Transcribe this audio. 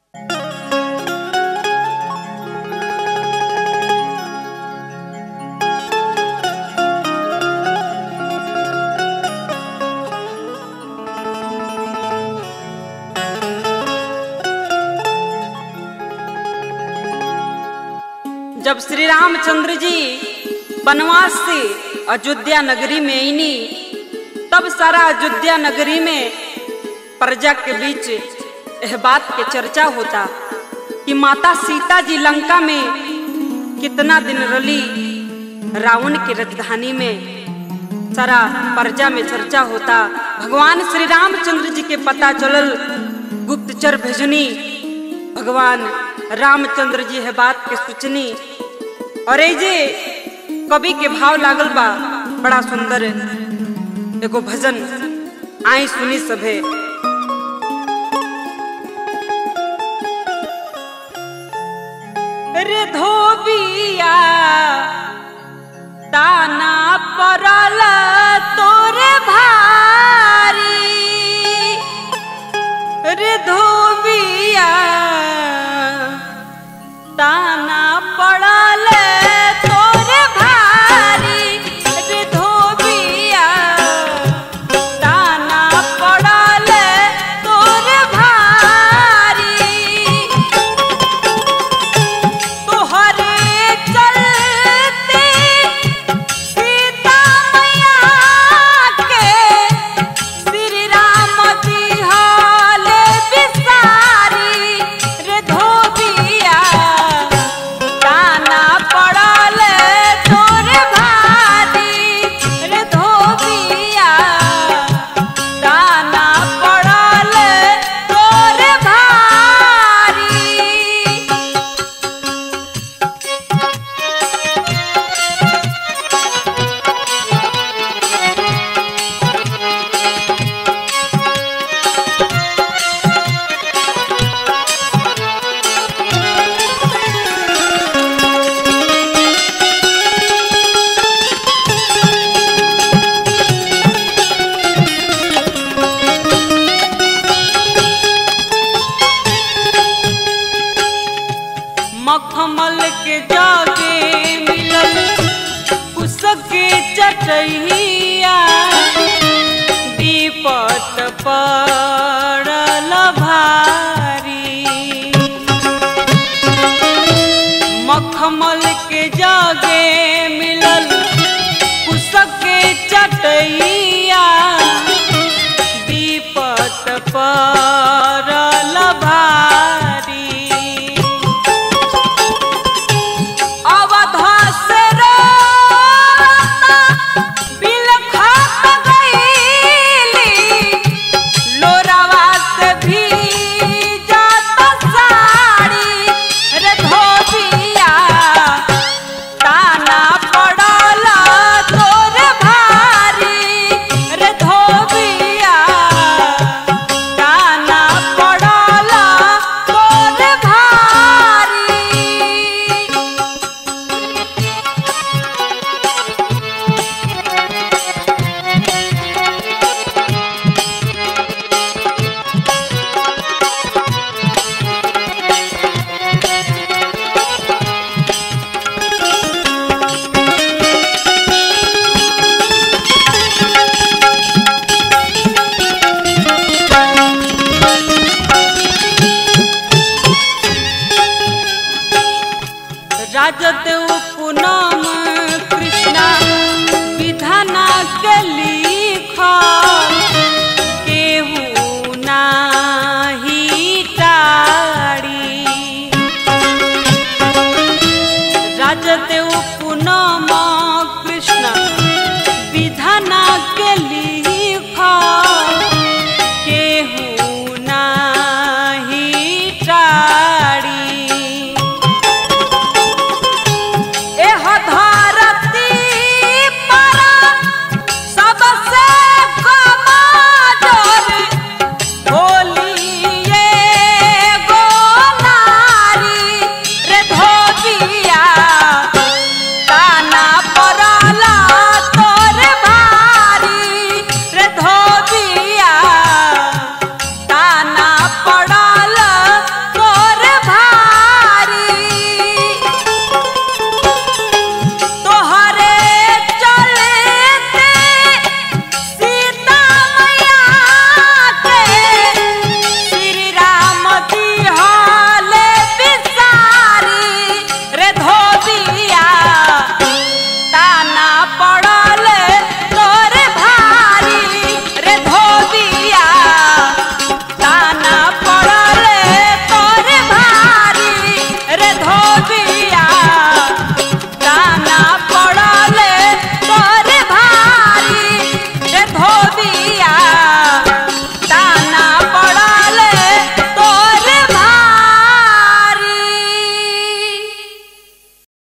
जब श्री रामचंद्र जी वनवास से अयोध्या नगरी में आईनी तब सारा अयोध्या नगरी में प्रजा के बीच यह बात के चर्चा होता कि माता सीता जी लंका में कितना दिन रली रावण की राजधानी में सारा प्रजा में चर्चा होता भगवान श्री रामचंद्र जी के पता चलल गुप्तचर भेजनी भगवान रामचंद्र जी है बात के सूचनी और ए जे कवि के भाव लागल बा बड़ा सुंदर एगो भजन आई सुनी सभे रे धोबिया ताना परल तोरे भारी रे धोबिया ताना पड़ल तोरे भारी रे धोबिया ताना पड़ल तोरे भारी तोहरे चलते सीता मैया के श्री राम जी हाल बिसारी रे धोबिया ताना पड़ल तोरे भारी रे धोबिया ताना पड़ल तोरे भारी मखमल के जागे मिलल उसके चटैया दीपत पड़ल भारी मखमल के जागे मिलल उसके चटैया दीपत पड़ल भारी अवधा से रोता बिलखत गईली लोरावा से भीजत साड़ी रे धोबिया ताना पड़ल तोरे भारी रे धोबिया ताना पड़ल तोरे भारी राजत उपनम